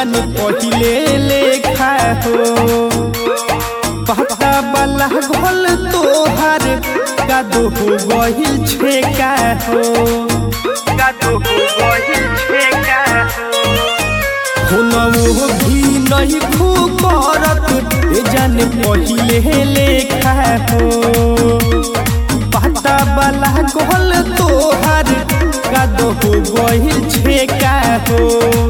जन पहिले लेखा हो पता वाला घोल तोहार कादो हो गहिल छेका हो कादो हो गहिल छेका हो भी नहीं खू करत ए जन पहिले लेखा हो पता वाला घोल तोहार कादो हो गहिल छेका हो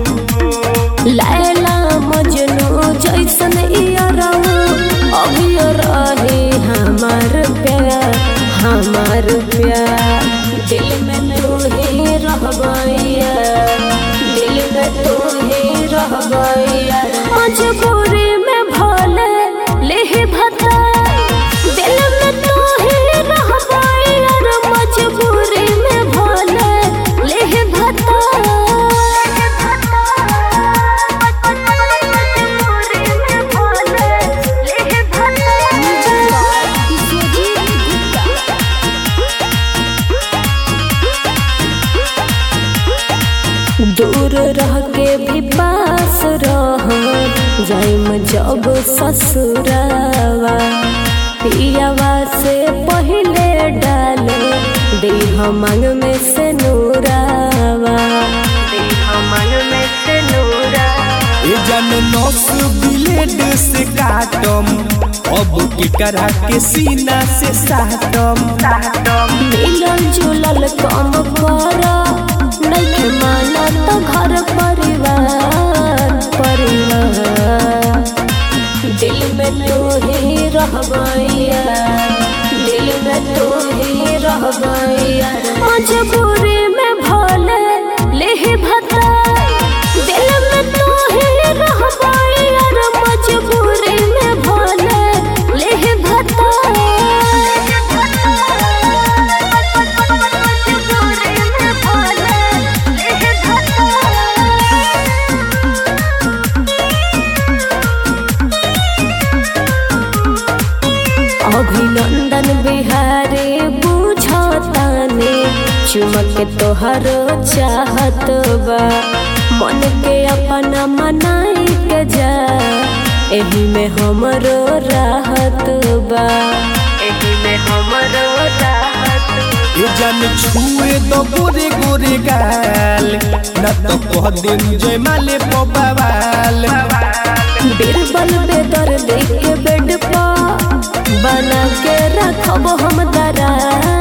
लैला मजनू जैसन इयरऊ अभी रहे हमार प्यार हमार प्यार दिल में तू ही रह गइया दिल में तू ही रह गइया मजबूरी में भले ले भता दिल में तू ही रह गइया रे मजबूरी में भले ले भता दूर रह के भी पास रह जाइम जब ससुरावा पियावा से पहले डाल देह मांग में से नूरावा देह मांग में से नूरावा ए जन नस ब्लेड से काटम अब केकरा के सीना से साटम मिलल जुलल कम कर नइखे माना तो घर परिवार परिवार दिल में तू ही रह गइया दिल में तू ही रह गइया मजबूरी में भले ले भता दिल में तू ही रह गइया रे मजबूरी में भले ले भता अभिनंदन बिहारी बुझताने चुमक तोहर चाहत बा मन के अपना मनाई के जा एही में हमरो राहत बा एही में हमरो राहत ए जन छुए तो गोरे गोरे गाल न तो कह दिन जय माले पवाल बीरबल बेदर देख के बेड पा बना के रखब हम दरार